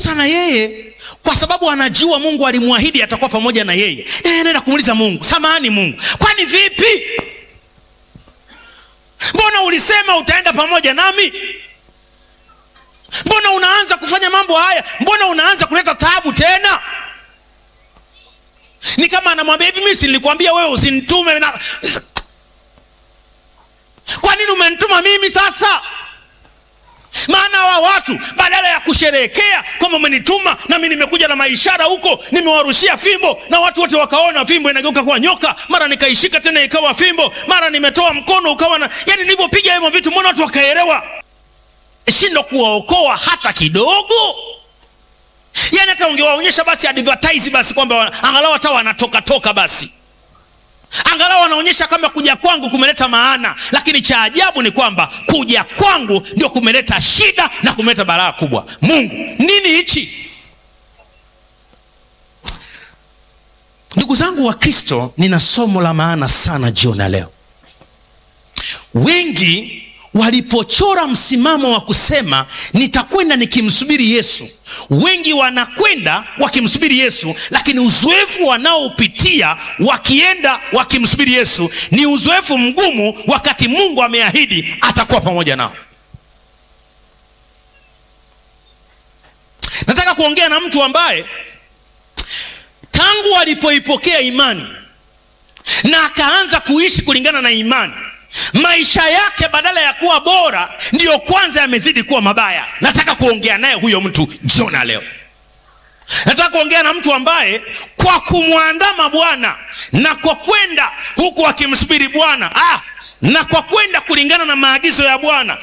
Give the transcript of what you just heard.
Musa na yeye kwa sababu anajua Mungu alimwahidi atakuwa pamoja na yeye, yeye anaenda kumuuliza Mungu, samahani Mungu, kwani vipi? Mbona ulisema utaenda pamoja nami? Mbona unaanza kufanya mambo haya? Mbona unaanza kuleta taabu tena? Ni kama anamwambia hivi, mimi si nilikwambia wewe usinitume na... kwa nini umenituma mimi sasa? Maana hawa watu badala ya kusherehekea kwamba umenituma nami nimekuja na maishara huko, nimewarushia fimbo na watu wote wakaona fimbo inageuka kuwa nyoka, mara nikaishika tena ikawa fimbo, mara nimetoa mkono ukawa na, yani nilivyopiga hivyo vitu, mbona watu wakaelewa? Shindo kuwaokoa hata kidogo. Yani hata ungewaonyesha basi advertise basi kwamba angalau hata wanatoka toka basi angalau wanaonyesha kama kuja kwangu kumeleta maana, lakini cha ajabu ni kwamba kuja kwangu ndio kumeleta shida na kumeleta balaa kubwa. Mungu, nini hichi? Ndugu zangu wa Kristo, nina somo la maana sana jioni ya leo. Wengi walipochora msimamo wa kusema nitakwenda nikimsubiri Yesu, wengi wanakwenda wakimsubiri Yesu, lakini uzoefu wanaopitia wakienda wakimsubiri Yesu ni uzoefu mgumu, wakati Mungu ameahidi atakuwa pamoja nao. Nataka kuongea na mtu ambaye tangu alipoipokea imani na akaanza kuishi kulingana na imani maisha yake badala ya kuwa bora ndiyo kwanza yamezidi kuwa mabaya. Nataka kuongea naye huyo mtu jona leo. Nataka kuongea na mtu ambaye kwa kumwandama Bwana na kwa kwenda huku akimsubiri Bwana ah, na kwa kwenda kulingana na maagizo ya Bwana